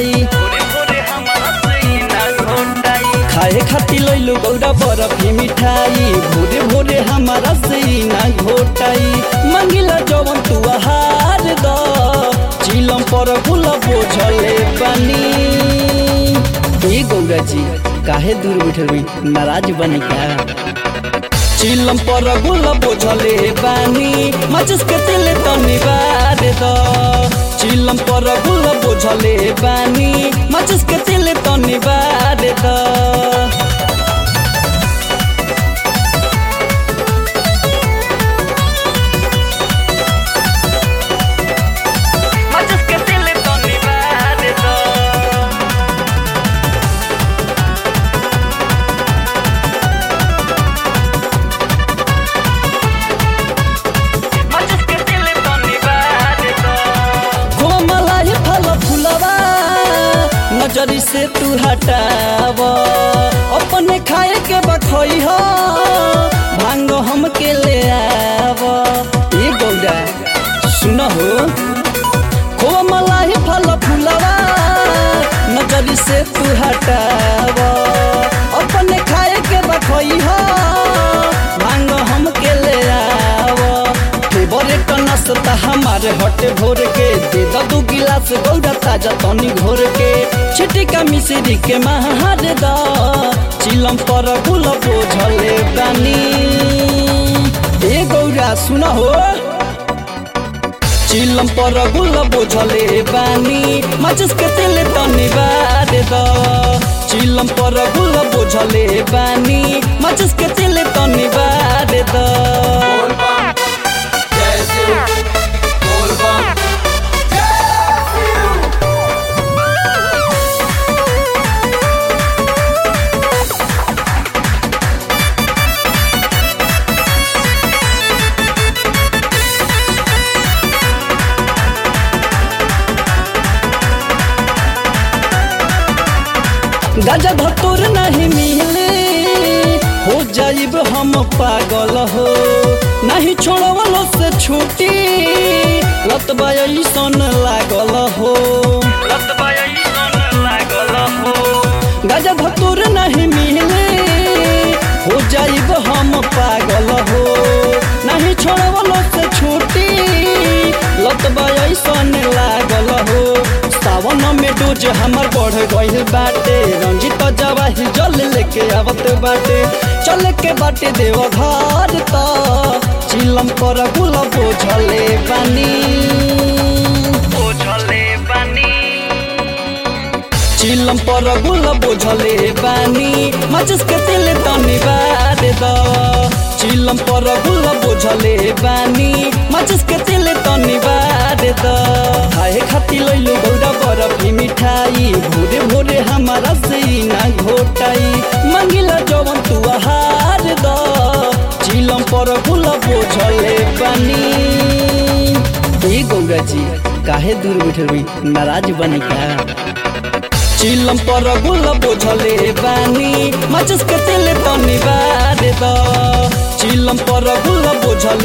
घोटाई भोरे भोरे हमारा सीना घोटाई खाए खाती लैलो गौरा बरफी मिठाई भोरे भोरे हमारा सीना घोटाई मंगिला जवन तू हार द चिलम पर गुल बोझले पानी ए गौरा जी काहे दूर बैठल बी नाराज बनी क्या चिलम पर गुल बोझले बानी माचिस के तेल तनी बार द चिलम पर गुल बोझले बानी माचिस के तेल तनी बार द माचिस के दिल तो निवार दो माचिस के दिल तो निवार दो कोमलाई फल फुलवा नजरी से तू हटाव अपने खाए के बखई हो भांग हम के ले आव ए गौरा सुन हो कोमलाई फल फुलवा नजरी से तू हटाव अपने खाए के बखई हो भांग हम के ले आव फेवरेट नाश्ता हमारे हटे भोर के दे द दू गिलास गौरा ताजा तनी घोर के छिटिका मिश्री के महार द चिलम पर गुल बोझले बानी ए गौरा सुन हो चिलम पर गुल बोझले बानी माचिस के तेल तनी बार द चिलम पर गुल बोझले बानी माचिस के तेल तनी बार द गाजा भतोर नहीं मिले हो जाइब हम पागल हो नहीं छोड़वलो से छूटी लतबा ऐसन लागल हो लतबा ऐसन लागल हो गाजा भतोर नहीं मिले हो जाइब हम पागल हो नहीं छोड़वलो से छूटी लतबा ऐसन लागल हो सावन में डोज हमर बढ़ गइल बाटे रंजित जवाही जल लेके आवत बाटे चल के बाटे देव घर त चिलम पर गुल बोझले बानी बोझले बानी चिलम पर गुल बोझले बानी माचिस के तेल तनी बार द चिलम पर गुल बोझले बानी माचिस के तेल तनी बार द खाए खाती लैलो गौरा बरफी मिठाई भोरे भोरे हमारा सीना घोटाई मंगिला जवन तू हार द चिलम पर गुल बोझले बानी ए गौरा जी काहे दूर बैठल बी नाराज बनी क्या चिलम पर गुल बोझले बानी माचिस के तेल तनी बार द चिलम पर गुल बोझले